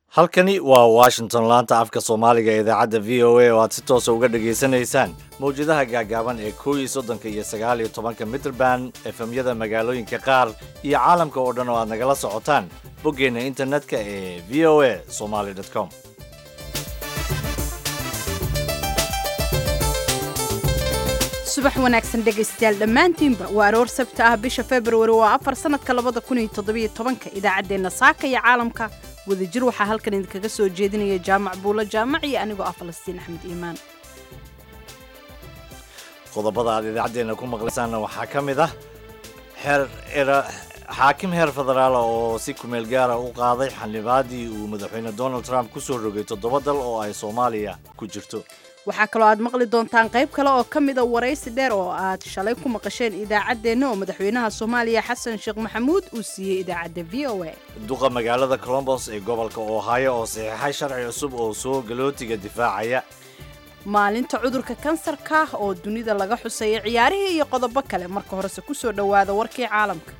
halkani waa washington laanta afka soomaaliga ee idaacadda v o a oo aad si toosa uga dhegaysanaysaan mawjadaha gaagaaban ee kow iyo soddonka iyo sagaal iyo tobanka mitrband efemyada magaalooyinka qaar iyo caalamka oo dhan oo aad nagala socotaan boggeenna internetka ee v o a somaly com subax wanaagsan dhegaystayaal dhammaantiinba waa aroor sabta ah bisha februari waa afar sanadka labada kun iyo toddobiyo tobanka idaacaddeenna saaka iyo caalamka wadajir waxaa halkan idinkaga soo jeedinaya jaamac buulo jaamac iyo anigoo ah falastiin axmed iimaan qodobada aad idaacaddeenna ku maqlaysaanna waxaa ka mid ah xeer era xaakim heer federaala oo si kumeel gaara u qaaday xildhibaadii uu madaxweyne donald trump ku soo rogay toddoba dal oo ay soomaaliya ku jirto waxaa kaloo aad maqli doontaan qayb kale oo ka mida waraysi dheer oo aad shalay ku maqasheen idaacaddeenna oo madaxweynaha soomaaliya xasan sheekh maxamuud uu siiyey idaacadda v o a duqa magaalada colombos ee gobolka ohio oo saxiixay sharci cusub oo soo galootiga difaacaya maalinta cudurka kansarka oo dunida laga xusaya ciyaarihii iyo qodobo kale marka horese ku soo dhowaada warkii caalamka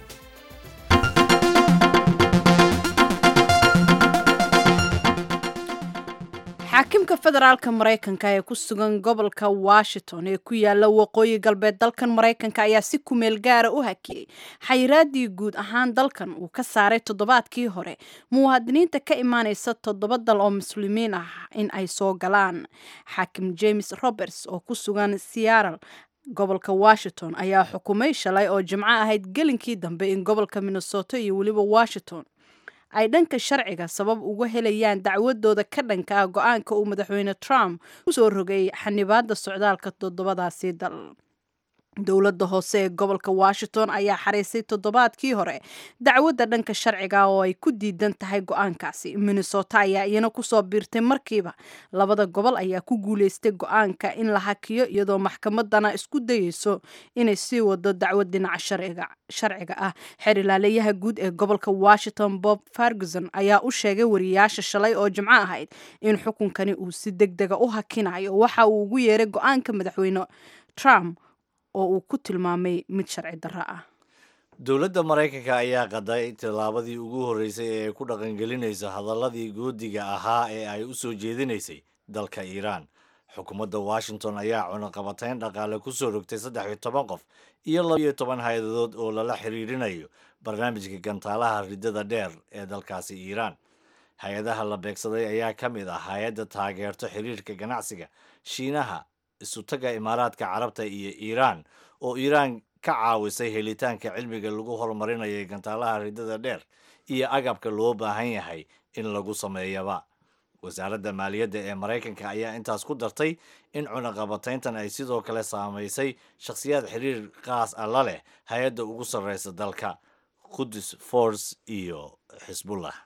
xaakimka federaalka maraykanka ee ku sugan gobolka washington ee ku yaala waqooyi galbeed dalkan maraykanka ayaa si kumeel gaara u hakiyey xayiraadii guud ahaan dalkan uu ka saaray toddobaadkii hore muwaadiniinta ka imaanaysa toddoba dal oo muslimiin ah in ay soo galaan xaakim james roberts oo ku sugan seattle gobolka washington ayaa xukumay shalay oo jimco ahayd gelinkii dambe in gobolka minnesota iyo weliba washington ay dhanka sharciga sabab uga helayaan dacwadooda ka dhanka ah go-aanka uu madaxweyne trump ku soo rogay xanibaada socdaalka toddobadaasi dal dowladda hoose ee gobolka washington ayaa xariisay toddobaadkii hore dacwadda dhanka sharciga oo ay ku diidan tahay go-aankaasi minnesota ayaa iyana kusoo biirtay markiiba labada gobol ayaa ku guuleystay go-aanka in la hakiyo iyadoo maxkamadana isku dayeyso inay sii wado dacwad dhinaca sharciga ah xeer ilaalayaha guud ee gobolka washington bob ferguson ayaa u sheegay wariyaasha shalay oo jimco ahayd in xukunkani uu si deg dega u hakinayo waxa uu ugu yeeray go-aanka madaxweyne trump oo uu ku tilmaamay mid sharci darro ah dowladda maraykanka ayaa qaday tallaabadii ugu horreysay ee ay ku dhaqangelinayso hadaladii goodiga ahaa ee ay u soo jeedinaysay dalka iiraan xukuumadda washington ayaa cunaqabatayn dhaqaale ku soo rogtay saddex iyo toban qof iyo laba iyo toban hay-adood oo lala xiriirinayo barnaamijka gantaalaha riddada dheer ee dalkaasi iiraan hay-adaha la beegsaday ayaa ka mid ah hay-adda taageerto xiriirka ganacsiga shiinaha isutaga imaaraadka carabta iyo iiraan oo iiraan ka caawisay helitaanka cilmiga lagu horumarinayay gantaalaha riddada dheer iyo agabka loo baahan yahay in lagu sameeyaba wasaaradda maaliyadda ee maraykanka ayaa intaas ku dartay in cunaqabatayntan ay sidoo kale saamaysay shakhsiyaad xiriir qaas ah la leh hay-adda ugu sarreysa dalka qudus force iyo xisbullah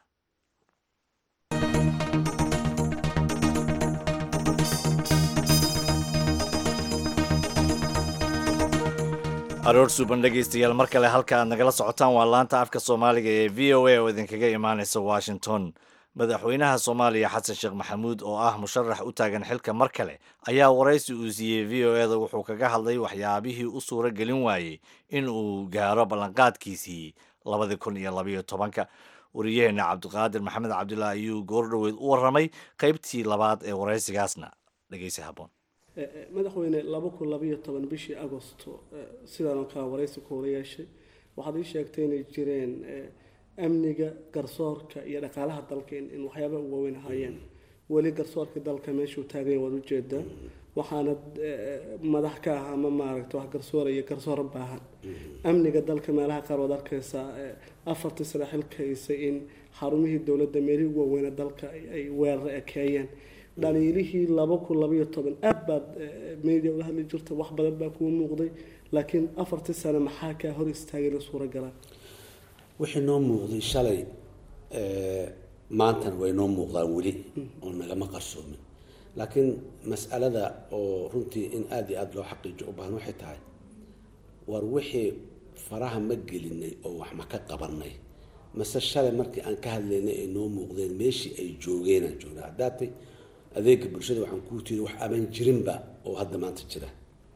aroor suuban dhegaystayaal mar kale halka aad nagala socotaan waa laanta afka soomaaliga ee v o a oo idinkaga imaanaysa washington madaxweynaha soomaaliya xasan sheekh maxamuud oo ah musharax u taagan xilka mar kale ayaa waraysi uu siiyey v o eda wuxuu kaga hadlay waxyaabihii u suuro gelin waayey in uu gaaro ballanqaadkiisii labadi kun iyo labayo tobanka wariyaheenna cabdiqaadir maxamed cabdullah ayuu goordhoweyd u warramay qaybtii labaad ee waraysigaasna dhegeysi haboon madaxweyne laba kun labayo toban bishii agosto sidaanoo kale waraysi ku hora yeeshay waxaad ii sheegtay inay jireen amniga garsoorka iyo dhaqaalaha dalka in waxyaaba u waaweyn ahaayeen weli garsoorka dalka meeshuu taaganya waad ujeedaa waxaana madax ka ah ama maaragta wax garsoora iyo garsoora baahan amniga dalka meelaha qaar waad arkaysaa afartii sano xilkaysay in xarumihii dowladda meelihii ugu waaweyna dalka ay weeraro ekeeyeen dhaliilihii laba kun labayo toban aad baad media ula hadli jirta wax badan baa kuu muuqday laakiin afartii sano maxaa kaa hor istaagayna suuragalaa wixii noo muuqday shalay maantana way noo muuqdaan weli oo nagama qarsoomin laakiin mas'alada oo runtii in aada iyo aada loo xaqiijo u baahan waxay tahay war wixii faraha ma gelinay oo wax ma ka qabanay mase shalay markii aan ka hadlaynay ay noo muuqdeen meeshii ay joogeenaan joognaa haddaatay adeega bulshada waxaan kuu tiiri wax amaan jirinba oo hadda maanta jira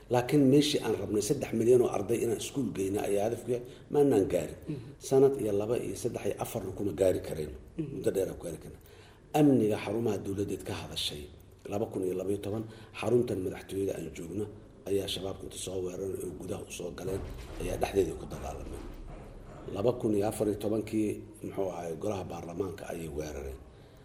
laakiin meeshii aan rabnay saddex milyan oo arday inaan iskuul geyna ayaa hadafku yahay maanaan gaarin sanad iyo laba iyo saddex iyo afarna kuma gaari kareen muddo dheeraan ku gaari karna amniga xarumaha dowladeed ka hadashay laba kun iyo labaiyo toban xaruntan madaxtooyada aan joogno ayaa shabaabku inta soo weeraran oo gudaha usoo galeen ayaa dhexdeedii ku dagaalameen laba kun iyo afar iyo tobankii muxuu ahay golaha baarlamaanka ayay weerareen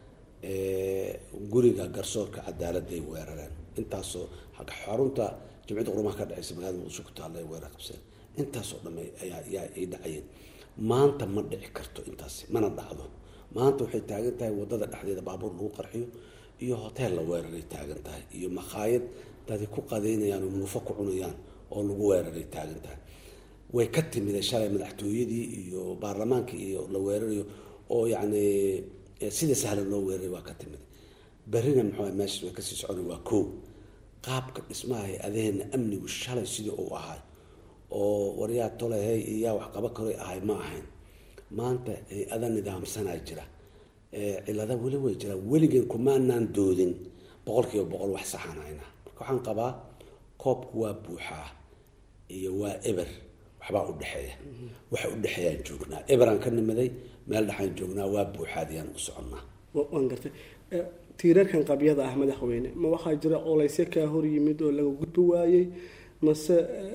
guriga garsoorka cadaaladday weerareen intaasoo xarunta jimciyadda qurumaha ka dhexeysa magaalada muqdisho ku taalla ay weerar qabseen intaasoo dhamme ayaa ayaa ay dhacayeen maanta ma dhici karto intaasi mana dhacdo maanta waxay taagan tahay waddada dhexdeeda baabuur lagu qarxiyo iyo hoteel la weeraray taagan tahay iyo makhaayad dadi ku qadeynayaan oo muufo ku cunayaan oo lagu weeraray taagan tahay way ka timiday shalay madaxtooyadii iyo baarlamaankii iyo la weerarayo oo yacni sida sahlan loo weeraray waa ka timid berrina muxuu meesha way kasii socona waa kow qaabka dhismaha hay-adaheena amnigu shalay sidii uu ahay oo waryaa tolehey iyo yaa wax qaba karoy ahay ma ahayn maanta hay-ada nidaamsanaa jira cilada weli way jiraan weligeen kumaanaan doodin boqol kiiba boqol wax saxanayna marka waxaan qabaa koobku waa buuxaa iyo waa eber waxbaa udhexeeya waxa udhexeeyaan joognaa eberaan ka nimiday meel dhexaan joognaa waa buuxaadiyaan u soconnaa waan gartay tiirarkan qabyada ah madaxweyne ma waxaa jira colaysyo kaa hor yimid oo laga gudbi waayey mase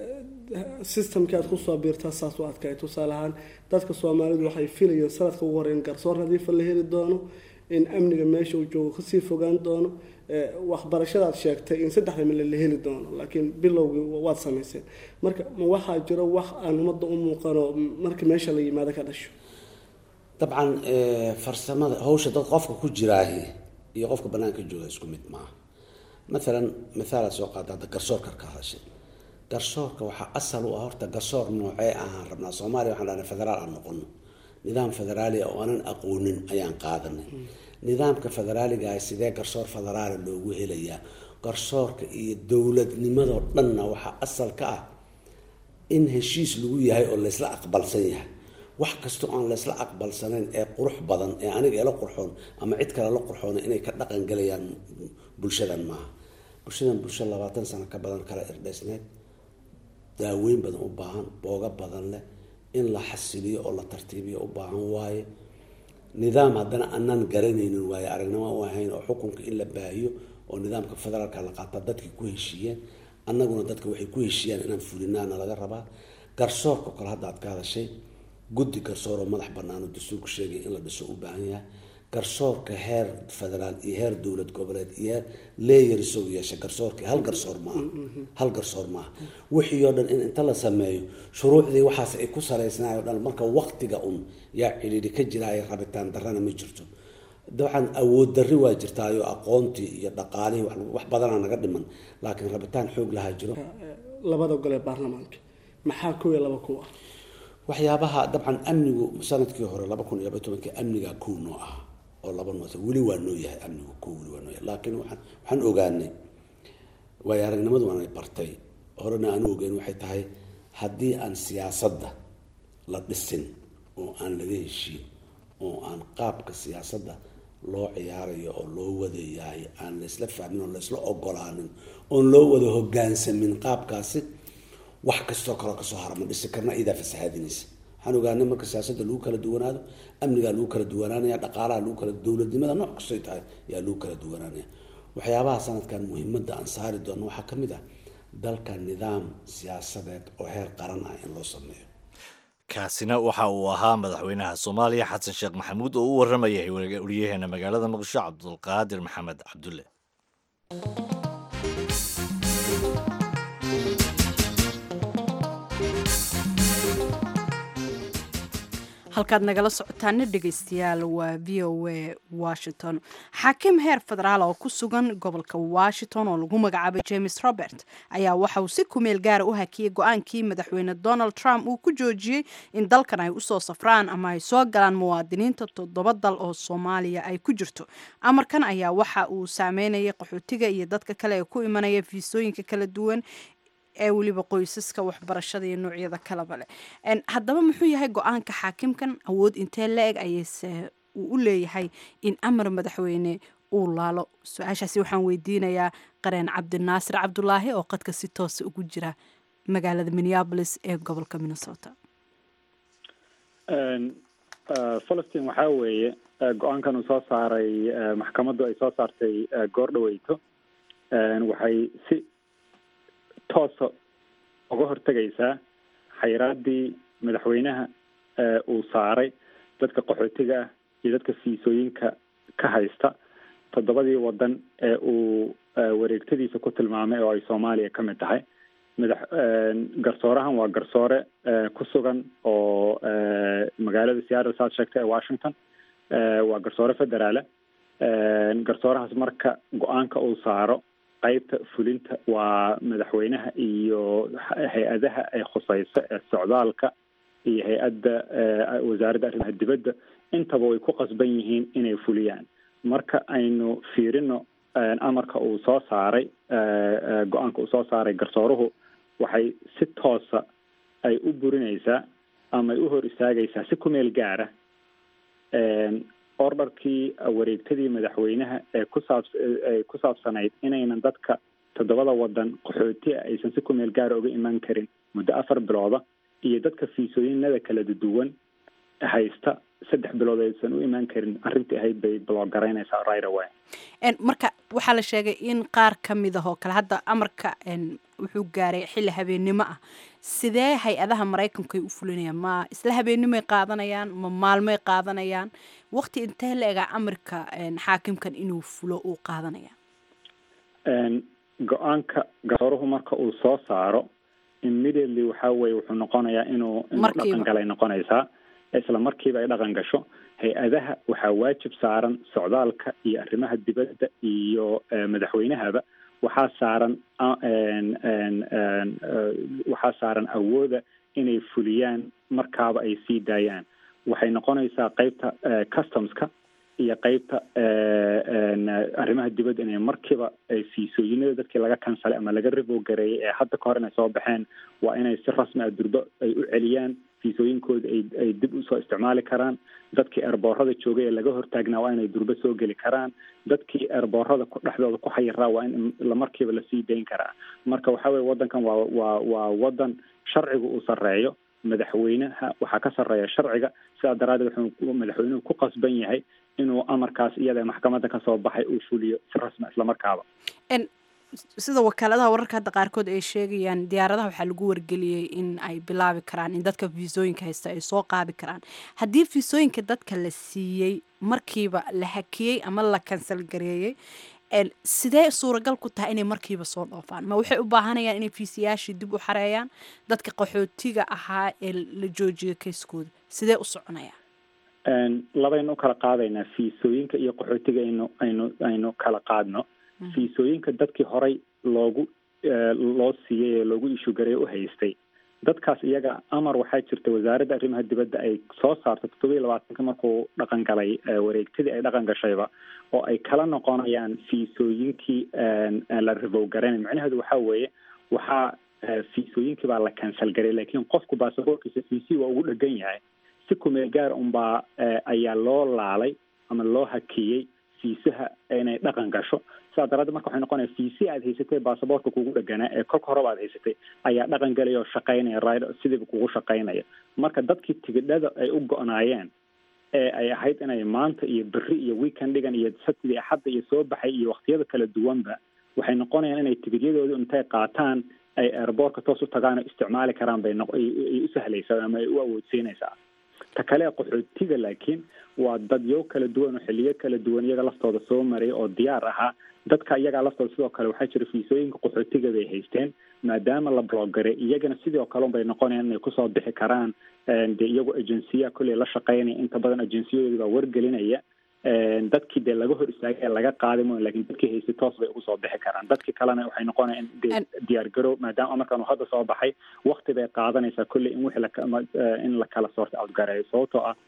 systemkii aad kusoo biirtaa saas u adkay tusaale ahaan dadka soomaalidu waxay filayeen sanadka ugu horeyn garsoor nadiifa la heli doono in amniga meesha uu joogo kasii fogaan doono waxbarashadaad sheegtay in saddexda mile la heli doono laakiin bilowgii waad samayseen marka ma waxaa jiro wax aan ummadda u muuqano marka meesha la yimaado ka dhasho dabcan farsamada hawsha dad qofka ku jiraahi iyo qofka banaanka jooga isku mid maaha maalan mithaalaad soo qaada hadda garsoorka ka hadashay garsoorka waxaa asal u ah horta garsoor noocee ahaan rabnaa soomaaliya waxaan dhahnay federaal aan noqono nidaam federaalia oo aanan aqoonin ayaan qaadanay nidaamka federaaligaah sidee garsoor federaala loogu helayaa garsoorka iyo dowladnimadoo dhanna waxaa asal ka ah in heshiis lagu yahay oo laysla aqbalsan yahay wax kastoo aan laysla aqbalsanayn ee qurux badan ee aniga ila qurxoon ama cid kale la qurxoona inay ka dhaqan galayaan bulshadan maaha bulshadan bulsho labaatan sano ka badan kala irdhaysneyd daaweyn badan u baahan booga badan leh in la xasiliyo oo la tartiibiyo u baahan waaye nidaam haddana anaan garanaynin waaye aragnimo u ahayn oo xukunka in la baahiyo oo nidaamka federaalka la qaata dadkii ku heshiiyeen annaguna dadka waxay ku heshiiyaan inaan fulinaana laga rabaa garsoorka kale hadda aad ka hadashay guddi garsooroo madax bannaan oo dastuurku sheegay in la dhiso u baahan yahay garsoorka heer federaal iyo heer dowlad goboleed iyo heer leeyar isagu yeesha garsoorka hal garsoor maaha hal garsoor maaha wixii oo dhan in inta la sameeyo shuruucdii waxaas ay ku saraysnaay o dhan marka waktiga un yaa cidhiidhi ka jiraayo rabitaan darrana ma jirto dabcan awood darri waa jirtaayo aqoontii iyo dhaqaalihii wax badanaa naga dhiman laakiin rabitaan xoog lahaa jiro labada gole baarlamaanka maxaa kow iyo laba ku ah waxyaabaha dabcan amnigu sanadkii hore laba kun iyo laba tobankii amnigaa kow noo ah oo laba noota weli waa noo yahay amnigu kow weli waa noo yahay laakiin waxaan waxaan ogaanay waayo aragnimadu waanay bartay horena aan ogeyn waxay tahay haddii aan siyaasadda la dhisin oo aan laga heshiin oo aan qaabka siyaasadda loo ciyaarayo oo loo wadayahay aan laysla fahmin oo laysla ogolaanin oon loo wada hogaansamin qaabkaasi wax kastoo kaloo kasoo hara ma dhisi karna idaa fasahaadinaysa waxaan ogaanay marka siyaasadda lagu kala duwanaado amnigaa lagu kala duwanaanaya dhaqaalaha lagu kala dowladnimada nooc kastoy tahay ayaa lagu kala duwanaanaya waxyaabaha sanadkan muhiimadda aan saari doono waxaa ka mid ah dalka nidaam siyaasadeed oo heer qaran ah in loo sameeyo kaasina waxa uu ahaa madaxweynaha soomaaliya xasan sheekh maxamuud oo u waramayay wariyaheena magaalada muqdisho cabdulqaadir maxamed cabdulle halkaad nagala socotaana dhegeystayaal waa v o a washington xaakim heer federaal oo ku sugan gobolka washington oo lagu magacaabay james robert ayaa waxa uu si kumeel gaara u hakiyey go-aankii madaxweyne donald trump uu ku joojiyey in dalkan ay usoo safraan ama ay soo galaan muwaadiniinta toddoba dal oo soomaaliya ay ku jirto amarkan ayaa waxa uu saameynayay qaxootiga iyo dadka kale ee ku imanaya fiisooyinka kala duwan ee weliba qoysaska waxbarashada iyo noocyada kaleba leh haddaba muxuu yahay go-aanka xaakimkan awood intee la eg ayayse uu u leeyahay in amar madaxweyne uu laalo su-aashaasi waxaan weydiinayaa qareen cabdinaasir cabdulaahi oo qadka si toosa ugu jira magaalada minneabolis ee gobolka minnesota falastiin waxaa weeye go-aankan uu soo saaray maxkamaddu ay soo saartay goor dhaweyto waxay si toosa uga hortegaysaa xayraaddii madaxweynaha uu saaray dadka qaxootiga ah iyo dadka fiisooyinka ka haysta toddobadii waddan ee uu wareegtadiisa ku tilmaamay oo ay soomaaliya ka mid tahay madax garsoorahan waa garsoore ku sugan oo magaalada seattle saad sheegtay ee washington waa garsoore federaale garsoorahaas marka go-aanka uu saaro qeybta fulinta waa madaxweynaha iyo hay-adaha ay khuseyso ee socdaalka iyo hay-adda wasaaradda arrimaha dibadda intaba way ku qasban yihiin inay fuliyaan marka aynu fiirino amarka uu soo saaray go-aanka uu soo saaray garsooruhu waxay si toosa ay u burinaysaa ama ay u hor istaagaysaa si ku meel gaara ordarkii wareegtadii madaxweynaha ee kusaab ay ku saabsanayd inaynan dadka toddobada waddan qaxooti a aysan si ku meel gaara uga imaan karin muddo afar bilooda iyo dadka fiisooyinada kala duwan haysta saddex bilood aysan u imaan karin arrintii ahayd bay bloogaraynaysaa right away marka waxaa la sheegay in qaar ka mid ah oo kale hadda amarka wuxuu gaaray xilli habeennimo ah sidee hay-adaha maraykanku ay u fulinayaan ma isla habeennimoay qaadanayaan ma maalmoy qaadanayaan waqti intee la egaa amarka xaakimkan inuu fulo uu qaadanaya go-aanka garsooruhu marka uu soo saaro immediately waxaa weye wuxuu noqonayaa inuu inuu dhaqan galay noqonaysaa isla markiiba ay dhaqan gasho hay-adaha waxaa waajib saaran socdaalka iyo arrimaha dibadda iyo madaxweynahaba waxaa saaran waxaa saaran awooda inay fuliyaan markaaba ay sii daayaan waxay noqonaysaa qeybta customska iyo qeybta arrimaha dibadda inay markiiba fiisooyinada dadkii laga kansalay ama laga ribogareeyay ee hadda ka hor inay soo baxeen waa inay si rasmi ah durbo ay u celiyaan fiisooyinkooda ay ay dib usoo isticmaali karaan dadkii eerboorada joogay ee laga hortaagnaa waa inay durbo soo geli karaan dadkii eerboorada dhexdooda ku xayiraa waa in lamarkiiba lasii dayn karaa marka waxa weye waddankan waa waa waa waddan sharciga uu sarreeyo madaxweynaha waxaa ka sarreeya sharciga sidaa daraaddeed wuxuu madaxweynuhu ku qasban yahay inuu amarkaas iyada maxkamadda kasoo baxay uu fuliyo si rasmi islamarkaaba sida wakaaladaha wararka hadda qaarkood ay sheegayaan diyaaradaha waxaa lagu wargeliyey in ay bilaabi karaan in dadka fiisooyinka haysta ay soo qaadi karaan haddii fiisooyinka dadka la siiyey markiiba la hakiyey ama la kansal gareeyey sidee suuragal ku tahay inay markiiba soo dhoofaan ma waxay u baahanayaan inay fiisayaashii dib u xareeyaan dadka qaxootiga ahaa ee la joojiyo kayskooda sidee u soconayaan labaynu u kala qaadaynaa fiisooyinka iyo qaxootiga aynu aynu aynu kala qaadno fiisooyinka dadkii horay loogu loo siiyey ee loogu ishugaray u haystay dadkaas iyaga amar waxaa jirta wasaaradda arrimaha dibadda ay soo saarto toddoba iyo labaatanka markuu dhaqan galay wareegtadii ay dhaqan gashayba oo ay kala noqonayaan fiisooyinkii la ribowgaraynay macnaheedu waxaa weeye waxaa fiisooyinkii baa la cancel garay laakiin qofku baasaboorkiisa fiisi waa ugu dhegan yahay si kumeel gaar unbaa ayaa loo laalay ama loo hakiyey fiisaha inay dhaqan gasho sidaa daraaddeed marka waxay noqonaya fiisi aad haysatay baasaboortka kugu dheganaa ee kolka horeba aad haysatay ayaa dhaqan galaya oo shaqaynaya rid sidiiba kugu shaqaynaya marka dadkii tigidhada ay u go-naayeen ee ay ahayd inay maanta iyo berri iyo weekendigan iyo sabtidii axadda iyo soo baxay iyo waktiyada kala duwanba waxay noqonayaan inay tigidyadoodii intay qaataan ay airboortka toos u tagaan oo isticmaali karaan bay ay u sahlaysaa ama ay u awoodsiinaysaa ta kale qaxootiga laakiin waa dadyo kala duwan oo xiliyo kala duwan iyaga laftooda soo maray oo diyaar ahaa dadka iyagaa laftooda sidoo kale waxaa jira fiisooyinka qaxootiga bay haysteen maadaama la blogaray iyagana sidoo kale bay noqonayaan inay kusoo bixi karaan dee iyagu agensiya kolley la shaqaynaya inta badan agensiyadoodi baa wargelinaya dadkii dee laga hor istaagay ee laga qaaday mo lakin dadkii haystay toos bay ugu soo bixi karaan dadkii kalena waxay noqonayaan de diyaar garow maadaama amarkan uu hadda soo baxay wakti bay qaadanaysaa kolley in wixii laka in la kala soorta outgareeyo sababtoo ah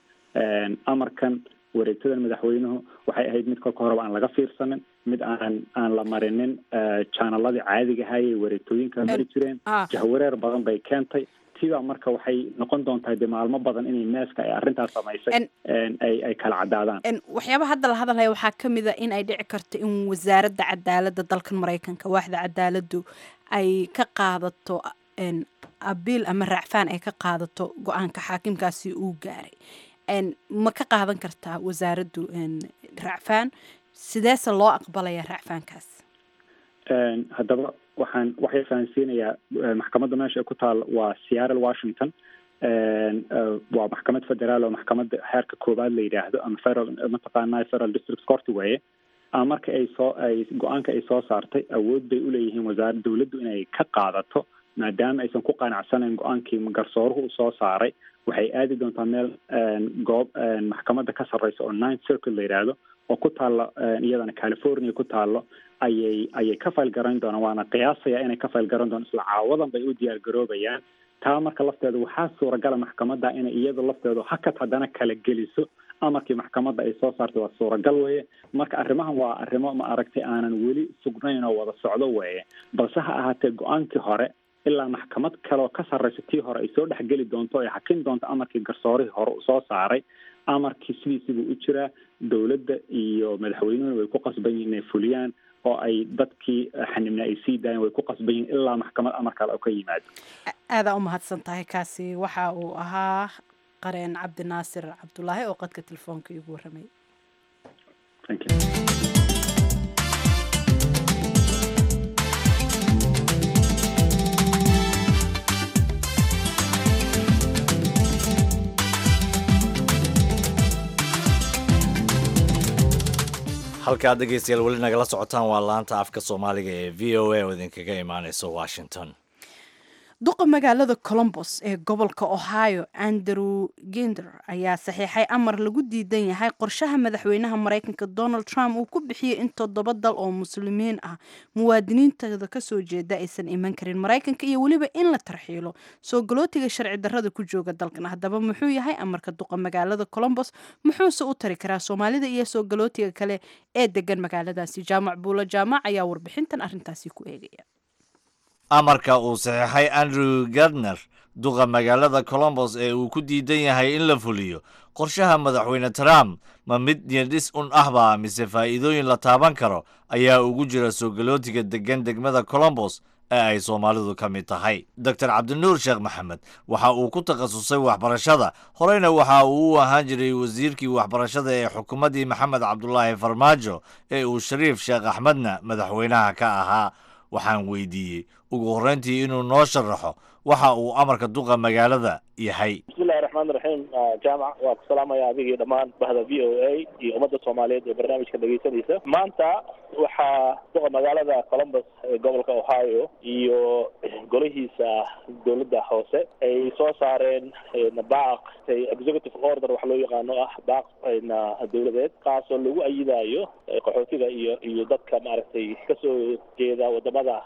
amarkan wareegtadan madaxweynuhu waxay ahayd mid kolka horeba aan laga fiirsanin mid aan aan la marinin janaladii caadiga ahayay wareegtooyinka mari jireen jahwareer badan bay keentay tiba marka waxay noqon doontaa de maalmo badan inay neeska ay arrintaas samaysay ay ay kala caddaadaan waxyaaba hadda la hadalhaya waxaa ka mid a in ay dhici karto in wasaaradda cadaaladda dalkan maraykanka waaxda cadaaladdu ay ka qaadato abiil ama raacfaan ay ka qaadato go-aanka xaakimkaasi uu gaaray ma ka qaadan kartaa wasaaraddu raacfaan sideese loo aqbalaya raacfaankaas haddaba waxaan waxay fahansiinayaa maxkamadda meesha ay ku taal waa seattle washington waa maxkamad federaal oo maxkamadda heerka koowaad la yidhaahdo ama federal mataqaanaa federal district court weeye marka ay soo ay go-aanka ay soo saartay awood bay uleeyihiin wasaarad dawladdu inay ka qaadato maadaama aysan ku qanacsanayn go-aankii garsooruhu uu soo saaray waxay aadi doontaa meel goob maxkamadda ka sarreysa oo ninth circle la yidhaahdo oo ku taalla iyadana california ku taallo ayay ayay ka fayl garan doonaan waana qiyaasaya inay ka fayl garan doonaan isla caawadan bay u diyaar garoobayaan taa marka lafteeda waxaa suuragala maxkamadda inay iyada lafteedu hakad haddana kala geliso amarkii maxkamadda ay soo saartay waa suuragal weeye marka arrimahan waa arrimo ma aragtay aanan weli sugnayn oo wada socdo weeye balse ha ahaatee go-aankii hore ilaa maxkamad kaleoo ka sarreysa tii hore ay soo dhexgeli doonto ay xakin doonto amarkii garsoorihii hore uu soo saaray amarkii sidiisibuu u jiraa dowladda iyo madaxweynuhuna way ku qasban yihin inay fuliyaan oo ay dadkii xanibna ay sii daayeen way ku qasban yihin ilaa maxkamad amar kale oo ka yimaado aadaa u mahadsan tahay kaasi waxa uu ahaa qareen cabdinaasir cabdulaahi oo qadka telefoonka iigu warramay halkaad dhegeystayaal weli nagala socotaan waa laanta afka soomaaliga ee v o a oo idinkaga imaaneysa washington duqa magaalada colombos ee gobolka ohio andrew ginder ayaa saxiixay amar lagu diidan yahay qorshaha madaxweynaha maraykanka donald trump uu ku bixiyey in toddoba dal oo muslimiin ah muwaadiniintooda kasoo jeeda aysan iman karin maraykanka iyo weliba in la tarxiilo soo galootiga sharci darrada ku jooga dalkan haddaba muxuu yahay amarka duqa magaalada colombos muxuuse u tari karaa soomaalida iyo soo galootiga kale ee degan magaaladaasi jaamac buulo jaamac ayaa warbixintan arrintaasi ku eegaya amarka uu saxeixay andrew gardner duqa magaalada colombos ee uu ku diidan yahay in la fuliyo qorshaha madaxweyne trump ma mid niyadhis un ahba mise faa'iidooyin la taaban karo ayaa ugu jira soo galootiga degan degmada colombos ee ay soomaalidu ka mid tahay doctor cabdinuur sheekh maxamed waxa uu ku takhasusay waxbarashada horeyna waxa uu u ahaan jiray wasiirkii waxbarashada ee xukuumaddii maxamed cabdulaahi farmaajo ee uu shariif sheekh axmedna madaxweynaha ka ahaa waxaan weydiiyey ugu horreyntii inuu noo sharaxo waxa uu amarka duqa magaalada yahay bismillahi raxmaan raxiim jaamac waa ku salaamaya adigii dhammaan bahda v o a iyo ummadda soomaaliyeed ee barnaamijka dhegeysanaysa maanta waxaa duqa magaalada columbus ee gobolka ohio iyo golihiisa dowladda hoose ay soo saareen baaq executive order wax loo yaqaano ah baaq dowladeed kaasoo lagu ayidaayo qaxootiga iyo iyo dadka maaragtay kasoo jeeda wadamada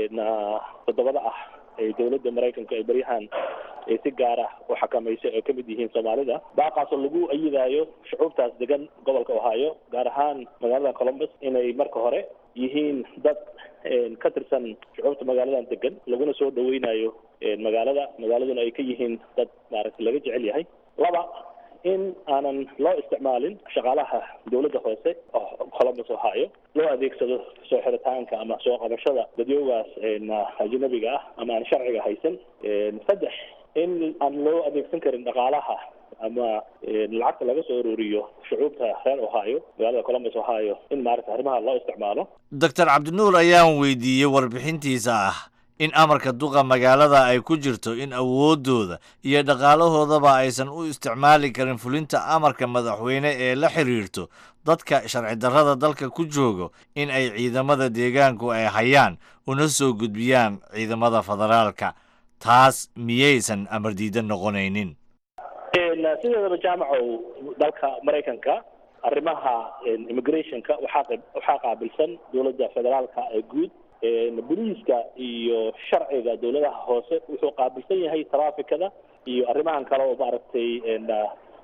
toddobada ah ee dowladda maraykanka ee beryahan ee si gaara u xakamaysa oo kamid yihiin soomaalida baaqaasoo lagu ayidaayo shucuubtaas degan gobolka ohio gaar ahaan magaalada columbus inay marka hore yihiin dad ka tirsan shucuubta magaaladan degan laguna soo dhaweynayo magaalada magaaladuna ay ka yihiin dad maaragtay laga jecel yahay laba in aanan loo isticmaalin shaqaalaha dowladda hoose oo columbus ohio loo adeegsado soo xiritaanka ama soo qabashada dadyoogaas ajnabiga ah ama aan sharciga haysan saddex in aan loo adeegsan karin dhaqaalaha ama lacagta laga soo ururiyo shucuubta reer ohio magaalada columbus ohio in maaragta arrimaha loo isticmaalo doctor cabdinuur ayaan weydiiyey warbixintiisa ah in amarka duqa magaalada ay ku jirto in awooddooda iyo dhaqaalahoodaba aysan u isticmaali karin fulinta amarka madaxweyne ee la xiriirto dadka sharci darrada dalka ku joogo in ay ciidamada deegaanku ay hayaan una soo gudbiyaan ciidamada federaalka taas miyaysan amar diidan noqonaynin sideedaba jaamacow dalka maraykanka arrimaha immigrationka waxaa waxaa qaabilsan dowladda federaalka ee guud boliiska iyo sharciga dowladaha hoose wuxuu qaabilsan yahay trafficada iyo arrimahan kale oo maaragtay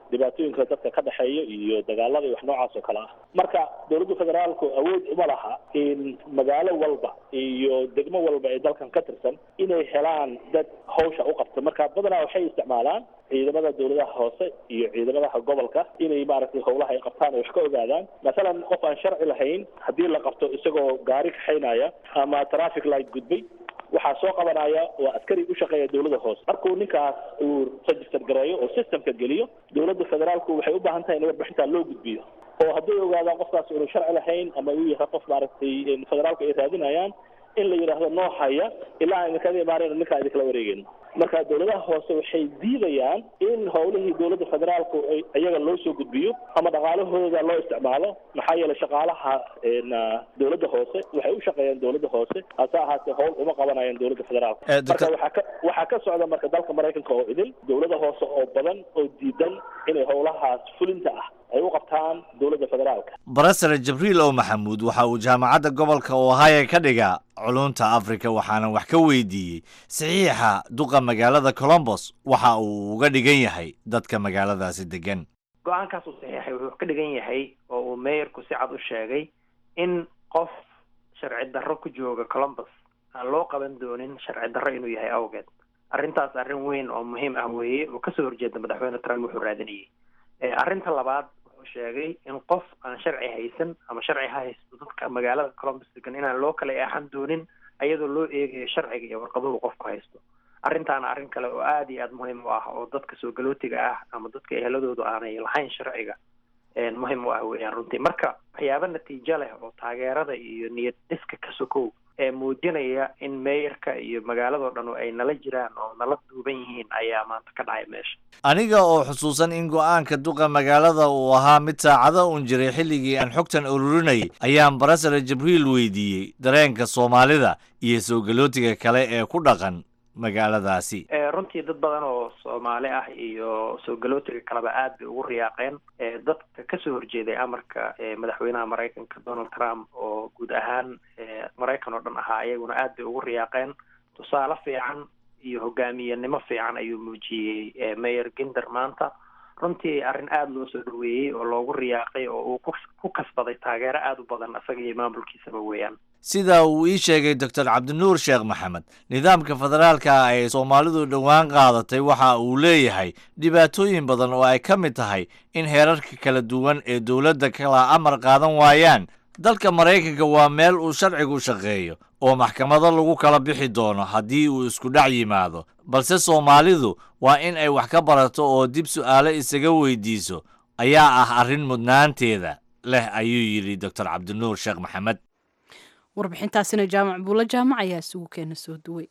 dhibaatooyinka dadka ka dhexeeya iyo dagaalada iyo wax noocaas oo kale ah marka dowladda federaalku awood uma laha in magaalo walba iyo degmo walba ee dalkan ka tirsan inay helaan dad hawsha u qabta marka badanaa waxay isticmaalaan ciidamada dowladaha hoose iyo ciidamadaha gobolka inay maaragtay howlaha ay qabtaan ay wax ka ogaadaan masalan qof aan sharci lahayn haddii la qabto isagoo gaari kaxaynaya ama traffic light gudbay waxaa soo qabanaya waa askari u shaqeeya dowladda hoose markuu ninkaas uu register gareeyo oo systemka geliyo dowladda federaalku waxay u baahan tahay in warbixintaa loo gudbiyo oo hadday ogaadaan qofkaas inu sharci lahayn ama uu yahay qof maaragtay federaalku ay raadinayaan in la yidhaahdo noo haya ilaa aan idinkaga imaanayno ninkaa idinkala wareegayno marka dowladaha hoose waxay diidayaan in howlihii dowladda federaalku iyaga loo soo gudbiyo ama dhaqaalahooda loo isticmaalo maxaa yeelay shaqaalaha dowladda hoose waxay u shaqeeyaan dowladda hoose hase ahaatee howl uma qabanayaan dowladda federaalka marka waxaa ka waxaa ka socda marka dalka maraykanka oo idil dowladda hoose oo badan oo diidan inay howlahaas fulinta ah ay u qabtaan dowladda federaalka barasare jibriil oo maxamuud waxa uu jaamacadda gobolka ohio ka dhiga culunta africa waxaana wax ka weydiiyey saxiixa duqa magaalada colombos waxa uu uga dhigan yahay dadka magaaladaasi degan go-aankaas uu saxiixay wuxuu ka dhigan yahay oo uu meeyarku si cad u sheegay in qof sharci darro ku jooga colombos aan loo qaban doonin sharci darro inuu yahay awgeed arrintaas arrin weyn oo muhiim ah weeye oo kasoo horjeeda madaxweyne trump wuxuu raadinayay arrinta labaad wuxuu sheegay in qof aan sharci haysan ama sharci ha haysto dadka magaalada colombos degan inaan loo kala eexan doonin ayadoo loo eegayo sharciga iyo warqaduhu qofku haysto arrintaana arrin kale oo aada iyo aada muhiim u ah oo dadka soo galootiga ah ama dadka eheladoodu aanay lahayn sharciga muhiim u ah weeyaan runtii marka waxyaaba natiijo leh oo taageerada iyo niyad dhiska ka sokow ee muujinaya in meeyarka iyo magaaladoo dhan ay nala jiraan oo nala duuban yihiin ayaa maanta ka dhacay meesha aniga oo xusuusan in go-aanka duqa magaalada uu ahaa mid saacado uun jiray xilligii aan xogtan ururinayay ayaan barasare jibriil weydiiyey dareenka soomaalida iyo soo galootiga kale ee ku dhaqan magaaladaasi runtii dad badan oo soomaali ah iyo soo galootiga kaleba aad bay ugu riyaaqeen dadka kasoo horjeeday amarka madaxweynaha maraykanka donald trump oo guud ahaan maraykan oo dhan ahaa iyaguna aad bay ugu riyaaqeen tusaale fiican iyo hogaamiyenimo fiican ayuu muujiyey mayor ginder maanta runtii arrin aada loo soo dhaweeyey oo loogu riyaaqay oo uu ku kasbaday taageero aada u badan isaga iyo maamulkiisaba weeyaan sida uu ii sheegay doctor cabdinuur sheekh maxamed nidaamka federaalka ay soomaalidu dhowaan qaadatay waxa uu leeyahay dhibaatooyin badan oo ay ka mid tahay in heerarka kala duwan ee dowladda kala amar qaadan waayaan dalka maraykanka waa meel uu sharcigu shaqeeyo oo maxkamado lagu kala bixi doono haddii uu isku dhac yimaado balse soomaalidu waa in ay wax ka barato oo dib su'aalo isaga weydiiso ayaa ah arrin mudnaanteeda leh ayuu yidhi doctor cabdinuur sheekh maxamed warbixintaasina jaamac buulo jaamac ayaa isugu keena soo duway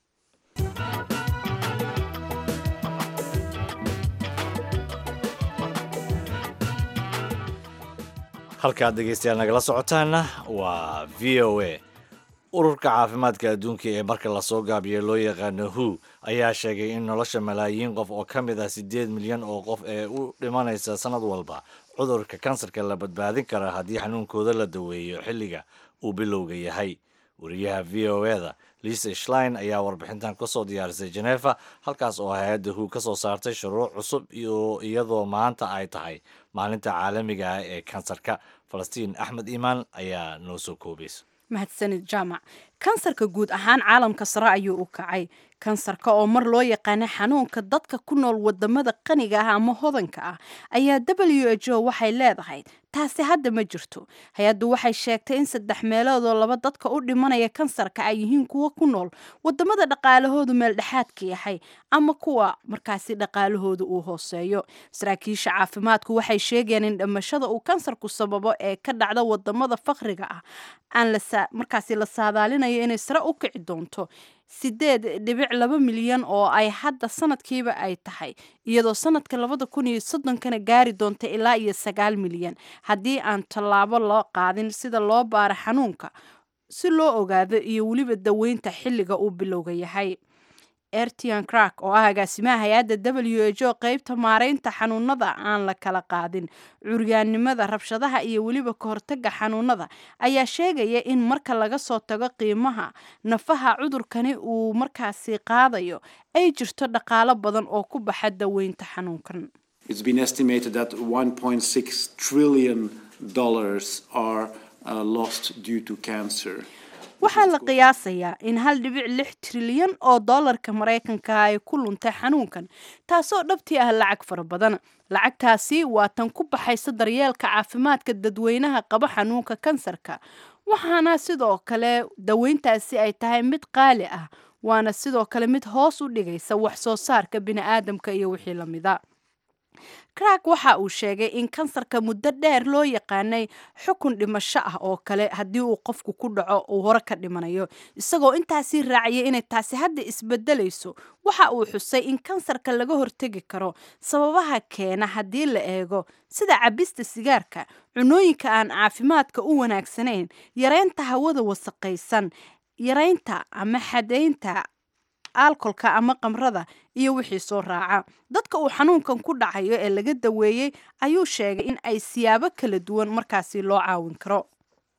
halkaad dhegeystayaal nagala socotaana waa v o a ururka caafimaadka adduunka ee marka lasoo gaabiyo loo yaqaano hu ayaa sheegay in nolosha malaayiin qof oo ka mid ah siddeed milyan oo qof ee u dhimanaysa sanad walba cudurka kansarka la badbaadin kara haddii xanuunkooda la daweeyo xilliga uu bilowga yahay wariyaha v o e da lisa shlein ayaa warbixintan kasoo diyaarisay genefa halkaas oo hay-adda hu ka soo saartay shuruuc cusub iyadoo maanta ay tahay maalinta caalamiga ah ee kansarka falastiin axmed iimaan ayaa noo soo koobaysa mahadsanid jaamac kansarka guud ahaan caalamka sare ayuu u kacay kansarka oo mar loo yaqaana xanuunka dadka ku nool wadamada qaniga ah ama hodanka ah ayaa w h o waxay leedahay taasi hadda ma jirto hay-addu waxay sheegtay in saddex meeloodoo laba dadka u dhimanaya kansarka ay yihiin kuwa ku nool wadamada dhaqaalahoodu meel dhexaadka yahay ama kuwa markaasi dhaqaalahooda uu hooseeyo saraakiisha caafimaadku waxay sheegayaan in dhimashada uu kansarku sababo ee ka dhacda wadamada fakriga ah aan markaasi la saadaalinayo inay sare u kici doonto sideed dhibic laba milyan oo ay hadda sanadkiiba ay tahay iyadoo sanadka labada kun iyo soddonkana gaari doonta ilaa iyo sagaal milyan haddii aan tallaabo loo qaadin sida loo baaro xanuunka si loo ogaado iyo weliba daweynta xilliga uu bilowga yahay ertian crack oo ah agaasimaha hay-adda w h o qeybta maareynta xanuunada aan la kala qaadin curyaannimada rabshadaha iyo weliba kahortaga xanuunada ayaa sheegaya in marka laga soo tago qiimaha nafaha cudurkani uu markaasi qaadayo ay jirto dhaqaalo badan oo ku baxa daweynta xanuunkan It's been estimated that 1.6 trillion dollars are uh, lost due to cancer. waxaa la qiyaasayaa in hal dhibic lix trilyan oo dollarka maraykanka ay ku luntay xanuunkan taasoo dhabtii ah lacag fara badan lacagtaasi waa tan ku baxaysa daryeelka caafimaadka dadweynaha qaba xanuunka kansarka waxaana sidoo kale daweyntaasi ay tahay mid qaali ah waana sidoo kale mid hoos u dhigaysa wax soo saarka bini'aadamka iyo wixii lamida crack waxa uu sheegay in kansarka muddo dheer loo yaqaanay xukun dhimasho ah oo kale haddii uu qofku ku dhaco uu hore ka dhimanayo isagoo intaasii raaciyay inay taasi hadda isbedelayso waxa uu xusay in kansarka laga hortegi karo sababaha keena haddii la eego sida cabista sigaarka cunooyinka aan caafimaadka u wanaagsanayn yareynta hawada wasaqaysan yareynta ama xadaynta alkolka ama qamrada iyo wixii soo raaca dadka uu xanuunkan ku dhacayo ee laga daweeyey ayuu sheegay in ay siyaabo kala duwan markaasi loo caawin karo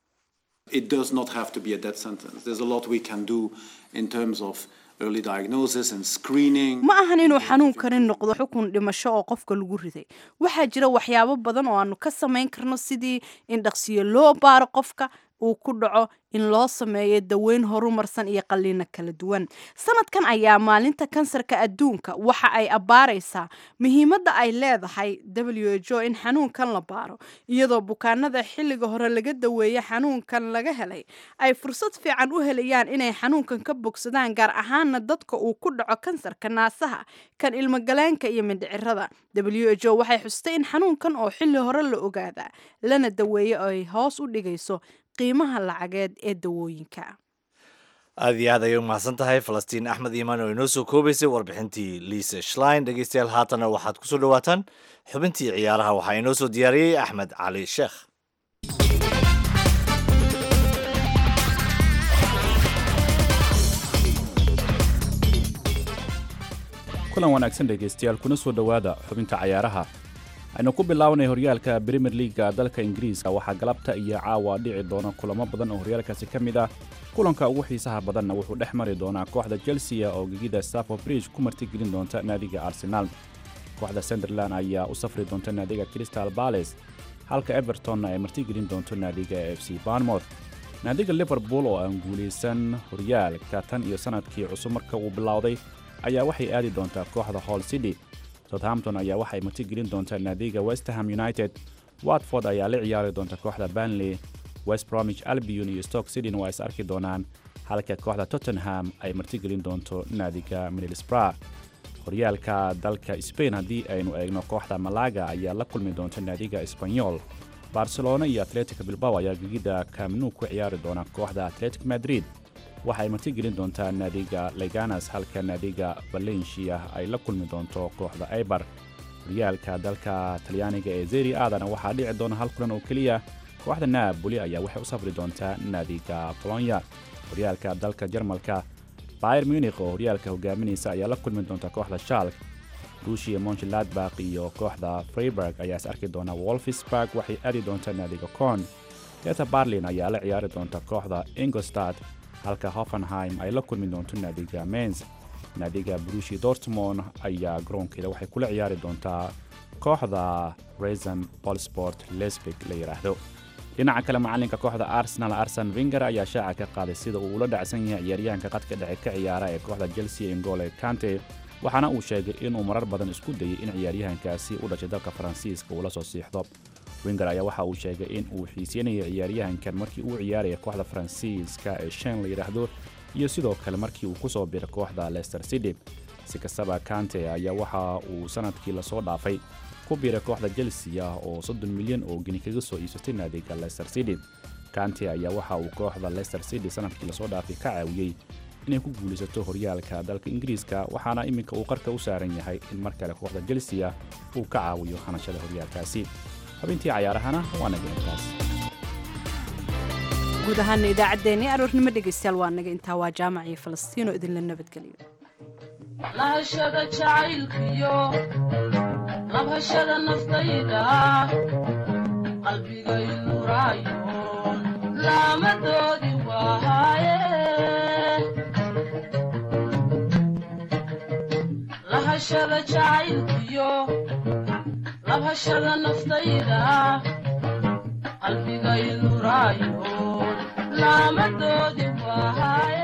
It does not have to be a death sentence. There's a lot we can do in terms of early diagnosis and screening. ma ahan inuu xanuunkani noqdo xukun dhimasho oo qofka lagu riday waxaa jira waxyaabo badan oo aanu ka samayn karno sidii in dhaqsiyo loo baaro qofka uu ku dhaco in loo sameeyo daweyn horumarsan iyo qalliino kala duwan sanadkan ayaa maalinta kansarka adduunka waxa ay abbaaraysaa muhiimadda ay leedahay w h o in xanuunkan la baaro iyadoo bukaanada xilliga hore laga daweeye xanuunkan laga helay ay fursad fiican u helayaan inay xanuunkan ka bogsadaan gaar ahaana dadka uu ku dhaco kansarka naasaha kan ilmogaleenka iyo mindhicirada w h o waxay xustay in xanuunkan oo xilli hore la ogaadaa lana daweeyo ay hoos u dhigayso qiimaha lacageed ee dawooyinka aada iyo aad ayay umahadsan tahay falastiin axmed iimaan oo inoo soo koobaysay warbixintii liisa shlein dhegeystayaal haatanna waxaad kusoo dhawaataan xubintii ciyaaraha waxaa inoo soo diyaariyey axmed cali sheekh kulan wanaagsan dhegaystayaal kuna soo dhowaada xubinta cayaaraha aynu ku bilaabanay horyaalka premier leaga dalka ingiriiska waxaa galabta iyo caawa dhici doona kulamo badan oo horyaalkaasi ka mid ah kulanka ugu xiisaha badanna wuxuu dhex mari doonaa kooxda chelsea oo gegida stafford bridge ku martigelin doonta naadiga arsenaal kooxda sunderland ayaa u safri doonta naadiga crystal bales halka evertonna ay martigelin doonto naadiga f c barnmouth naadiga liverpool oo aan guulaysan horyaalka tan iyo sanadkii cusub marka uu bilowday ayaa waxay aadi doontaa kooxda hall city southampton ayaa waxay martigelin doontaa naadiga westerham united watford ayaa la ciyaari doonta kooxda banley west bromich albion iyo stoke cityn waa is arki doonaan halka kooxda tottenham ay martigelin doonto naadiga middlesbrough horyaalka dalka spain haddii aynu eegno kooxda malaga ayaa la kulmi doonta naadiga espanyol barcelona iyo atletico bilbao ayaa gegida camnu ku ciyaari doona kooxda atletic madrid waxa ay martigelin doontaa naadiga leganas halka naadiga valencia ay la kulmi doonto kooxda aibar horyaalka dalka talyaaniga ee zeri aadana waxaa dhici doona hal kulan oo keliya kooxda naaboli ayaa waxay u safri doontaa naadiga bolonya horyaalka dalka jarmalka bayer munich oo horyaalka hogaaminaysa ayaa la kulmi doonta kooxda shalk ruushia monchladbak iyo kooxda freiburg ayaa is arki doona wolfsburg waxay aadi doontaa naadiga con teta barlin ayaa la ciyaari doonta kooxda ingostad halka hoffenheim ay la kulmi doonto naadiga mens naadiga brushi dortmond ayaa garoonkeeda waxay kula ciyaari doontaa kooxda reson bolsport lesbig la yidhaahdo dhinaca kale macalinka kooxda arsenal arsen vinger ayaa shaaca ka qaaday sida uu ula dhacsan yahay ciyaaryahanka qadka dhexe ka ciyaara ee kooxda chelsea ingole kante waxaana uu sheegay inuu marar badan isku dayay in ciyaaryahankaasi u dhashay dalka faransiiska uu la soo siixdo winger ayaa waxa uu sheegay in uu xiiseynaya ciyaaryahankan markii uu ciyaaraya kooxda faransiiska ee shen la yidhaahdo iyo sidoo kale markii uu ku soo biray kooxda leicester city si kastaba kante ayaa waxa uu sanadkii lasoo dhaafay ku biiray kooxda chelsea ah oo soddon milyan oo geni kaga soo iibsatay naadiga leicester city kante ayaa waxa uu kooxda leicester city sanadkii lasoo dhaafay ka caawiyey inay ku guulaysato horyaalka dalka ingiriiska waxaana iminka uu qarka u saaran yahay in mar kale kooxda chelsea uu ka caawiyo hanashada horyaalkaasi xubintii cayaarahana waa naga intaas guud ahaana idaacaddeenii aroornimo dhegaystayaal waa naga intaa waa jaamac iyo falastiino idinla nabadgeliyo lahashada jacaylkiyo labhashada naftayda qalbigay nuraayo laamadoodi waaye lahashada jacaylkiyo labhashada naftayda qalbigay nuraayo laamadoodi waahay